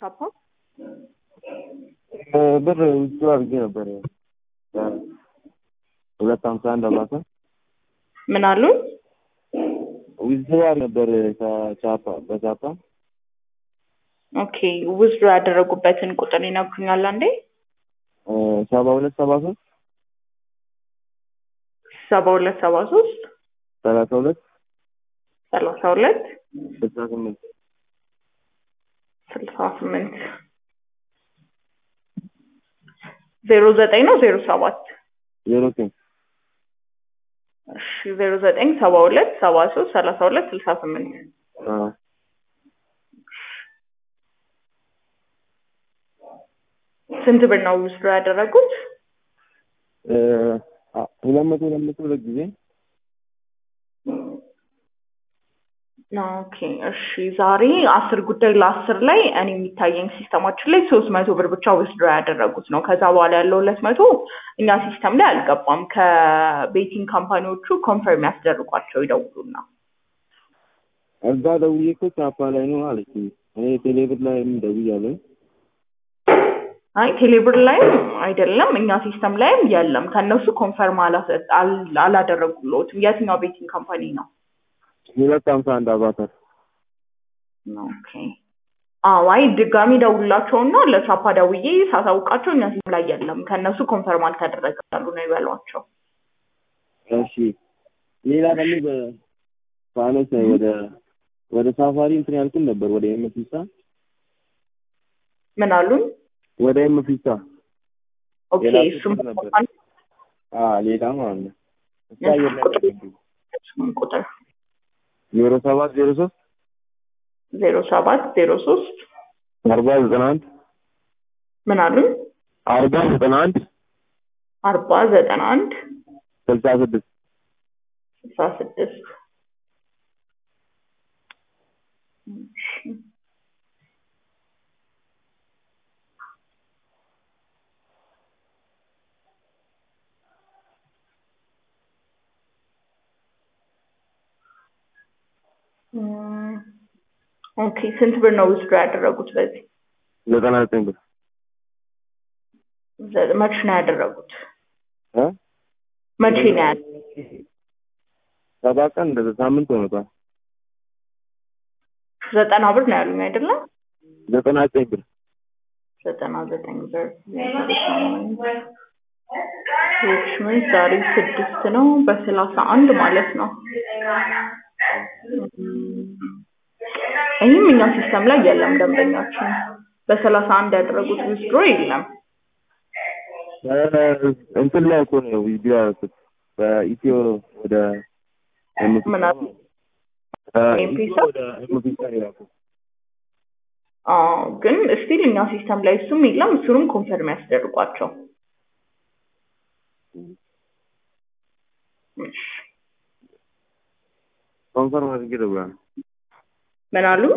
በቻፓ ብር ውጭ አድርጌ ነበር ሁለት ሀምሳ አንድ አባተ ምን አሉ? ዊዝድሮዋል ነበር ከቻፓ በቻፓ ኦኬ ውዝድሮ ያደረጉበትን ቁጥር ይነግሩኛል አንዴ? ሰባ ሁለት ሰባ ሶስት ሰባ ሁለት ሰባ ሶስት ሰላሳ ሁለት ሰላሳ ሁለት ስልሳ ስምንት ስልሳ ስምንት ዜሮ ዘጠኝ ነው ዜሮ ሰባት ዜሮ ዘጠኝ እሺ ዜሮ ዘጠኝ ሰባ ሁለት ሰባ ሶስት ሰላሳ ሁለት ስልሳ ስምንት ስንት ብር ነው ውስዶ ያደረጉት? ሁለት መቶ ሁለት መቶ ሁለት ጊዜ ኦኬ እሺ ዛሬ አስር ጉዳይ ለአስር ላይ እኔ የሚታየኝ ሲስተማችን ላይ ሶስት መቶ ብር ብቻ ውስድሮ ያደረጉት ነው። ከዛ በኋላ ያለው ሁለት መቶ እኛ ሲስተም ላይ አልገባም። ከቤቲንግ ካምፓኒዎቹ ኮንፈርም ያስደርጓቸው ይደውሉና እዛ ደውዬ እኮ ቻፓ ላይ ነው አለች። እኔ ቴሌብር ላይም ደውያለሁ። አይ ቴሌብር ላይም አይደለም እኛ ሲስተም ላይም የለም። ከእነሱ ኮንፈርም አላደረጉለትም። የትኛው ቤቲንግ ካምፓኒ ነው? ሁለት ሀምሳ አንድ አባተር ኦኬ አዎ አይ ድጋሚ ደውላቸውና ለቻፓ ደውዬ ሳሳውቃቸው እኛ ሲስተም ላይ የለም ከእነሱ ኮንፈርም አልተደረገ ያሉ ነው ይበሏቸው። እሺ ሌላ ደግሞ በፋኖስ ወደ ወደ ሳፋሪ እንትን ያልኩን ነበር ወደ ኤምፊሳ ምን አሉኝ? ወደ ኤምፊሳ ኦኬ እሱም ነበር አ ሌላ ማለት ነው እዛ የለም ቁጥር ዜሮ ሰባት ዜሮ ሶስት ዜሮ ሰባት ዜሮ ሶስት አርባ ዘጠና አንድ ምን አሉኝ? አርባ ዘጠና አንድ አርባ ዘጠና አንድ ስልሳ ስድስት ስልሳ ስድስት ኦኬ ስንት ብር ነው ውስዶ ያደረጉት በዚህ? ዘጠና ዘጠኝ ብር መቼ ነው ያደረጉት? እ መቼ ነው ያደረጉት? ሰባት ቀን እንደዛ ሳምንት ሆኖታል። ዘጠና ብር ነው ያሉኝ አይደለም? ዘጠና ዘጠኝ ብር ዘጠና ዘጠኝ ብር ምን ዛሬ ስድስት ነው በሰላሳ አንድ ማለት ነው። ይህም እኛ ሲስተም ላይ የለም። ደንበኛችን በሰላሳ አንድ ያደረጉት ዊዝድሮ የለም። እንትን ላይ እኮ ነው ቪዲዮ ያደረኩት በኢትዮ ወደ ምን አሉ? ኤምፒሳ ወደ ኤምፒሳ ነው ያደረኩት። አዎ ግን ስቲል እኛ ሲስተም ላይ እሱም የለም። እሱንም ኮንፈርም ያስደርጓቸው። ኮንፈርም አድርጌ ደውላለሁ። ምን አሉ?